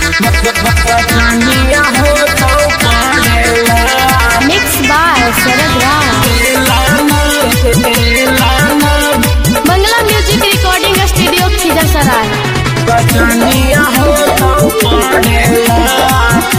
बचनिया हो तो पढ़ेला mix by Sharad Ram Mangala music recording studio Khizarsarai बचनिया हो तो पढ़ेला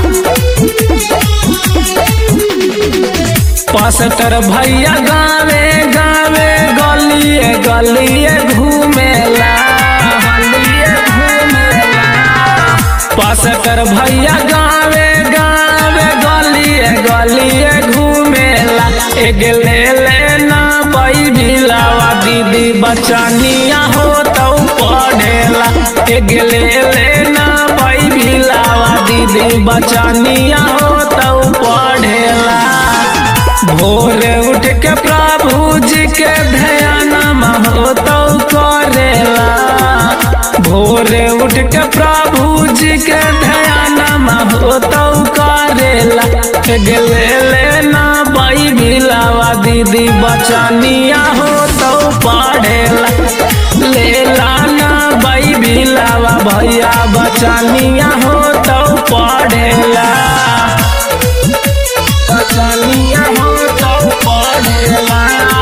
पास्टर भैया गावे गावे गलिए गलिए घूमेला गलिए घूमेला पास्टर भैया गावे गावे गलिए गलिए घूमेला एक ले लेना बई भिलावा दीदी बचनिया हो तो पढ़ेला एक ले लेना बई भिलावा दीदी बचनिया हो तो पढ़ेला भोरे उठ के प्रभु जी के ध्यान हो तो करेला भोरे उठ के प्रभु जी के ध्यान हो तो करेला गेले लेना बाई भिलावा दीदी बचनिया हो तो पढ़ेला ले लाना बाई भिलावा भैया बचनिया हो तो पढ़ेला बचनिया हो तो पढ़ेला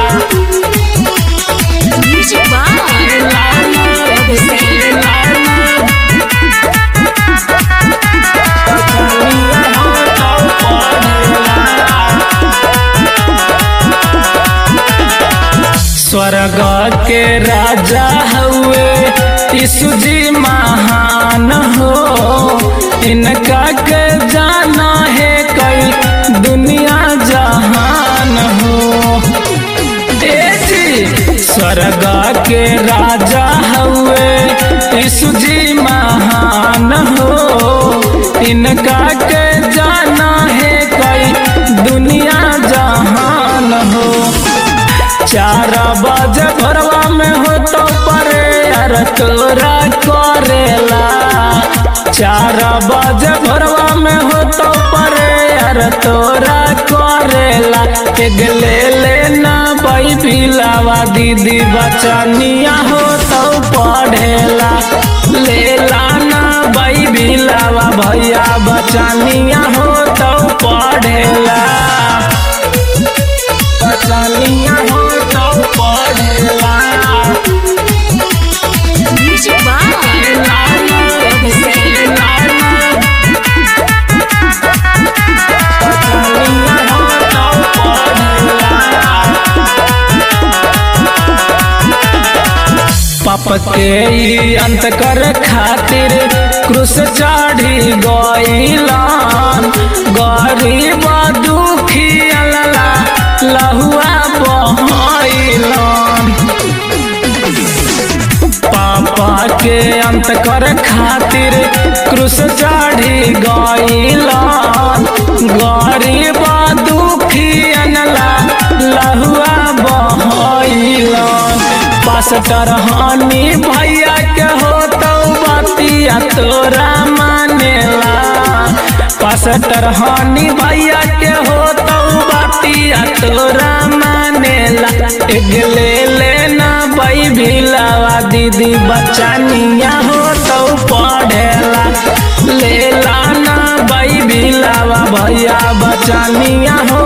म्यूजिक बाय लाना से लाना बचनिया हो तो पढ़ेला स्वर्ग के राजा हुए यीशु जी महान हो इनका के जाना है कई दुनिया जहान हो ए जी स्वर्ग के राजा हुए यीशु जी महान हो इनका के जाना है कई दुनिया जहान हो चार बजे भरवा में हो तो परे यार तोरा करेला चार बजे भरवा में हो तो परे यार तोरा करेला एक ले लेना बाई पिलावा दीदी बचनिया हो तो पढ़ेला ले लाना बाई बिलावा भैया बचनिया हो तो पढ़ेला बचनिया हो तो पढ़ेला म्यूजिक बाय लाना से लाना बचनिया हो तो पढ़ेला पाप के ई अंत कर खातिर क्रूस चढ़ी गईलन गरीब दुखी अल्ला लहुआ बहलन पापा के अंत कर खातिर क्रूस चढ़ी गईलन गरीब दुखी अनला लहुआ बहलन पास्टर हानि भैया के हो तो बतिया तोरा मानेला पास्टर हानि भैया के हो तो बतिया तोरा मानेला एक ले लेना बई भिलावा दीदी बचनिया हो तो पढ़ेला ले लाना बई भिलावा भैया बचनिया हो